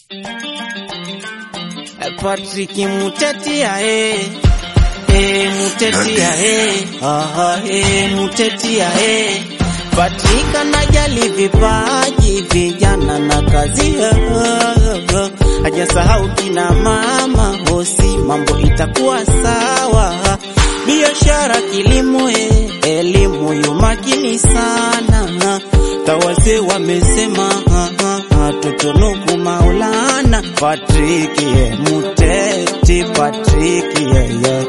Patrick Mutetia eh eh Mutetia eh aha eh Mutetia eh Patrick anajali vipaji vijana na kazi hajasahau kina mama hosi, mambo itakuwa sawa. Biashara, kilimo, eh, elimu yu makini sana. Tawase wamesema tutunuku Maulana. Patrick ye Muteti, Patrick ye ye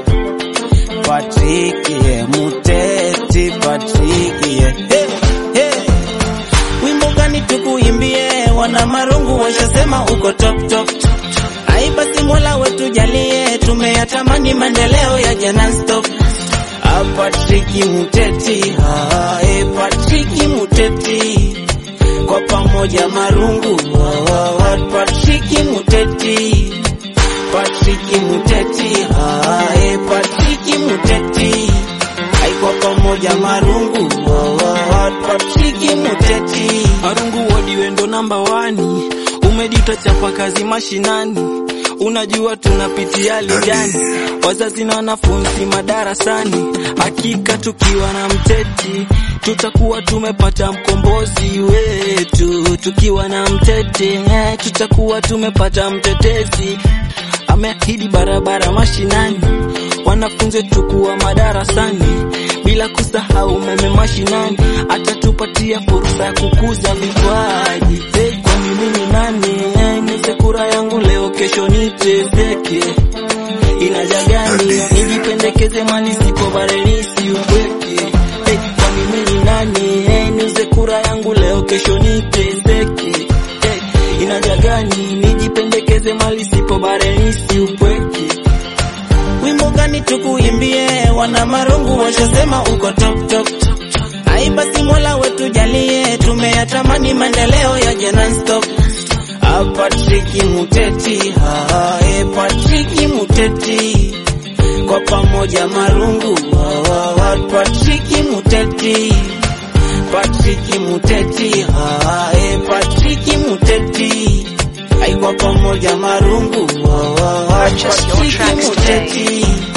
Patrick ye Muteti, Patrick ye hey, hey. Wimbo gani tukuimbie? Wana marungu washasema uko top top. Ai basi Mola wetu jalie, tumeyatamani maendeleo ya jana stop. Ah, Patrick Muteti, ah, eh, Patrick Muteti kwa pamoja marungu ah, ah, ah, Patrick Muteti Patrick Muteti ah, eh, Patrick Muteti ai kwa pamoja marungu ah, ah, ah, Patrick Muteti Marungu wodi wendo namba wani, umejita chapa kazi mashinani, unajua tunapitia hali gani, wazazi na wanafunzi madarasani. Hakika tukiwa na Mteti tutakuwa tumepata mkombozi wetu, tukiwa na Mteti eh, tutakuwa tumepata mtetezi. Ameahidi barabara mashinani, wanafunzi tukuwa madarasani bila kusahau umeme mashinani, atatupatia fursa ya kukuza vipaji. Hey, kwani mimi nani? Hey, nipe kura yangu leo, kesho niteseke. Inaja gani nijipendekeze mali sipo barelisi upweke? Hey, kwani mimi nani? Hey, niuze kura yangu leo, kesho niteseke. Hey, inaja gani nijipendekeze mali sipo barelisi upweke? Wimbo gani tukuimbie? Wana marungu washasema uko top top. Ai basi Mola wetu jalie, tumeyatamani maendeleo ya jana stop. Ah, Patrick Muteti, ah, eh, Patrick Muteti kwa pamoja marungu ah, ah, ah, Patrick Muteti Patrick Muteti, ah, eh, Patrick Muteti ai kwa pamoja marungu ah, ah, ah, Purchase your Patrick tracks today. Muteti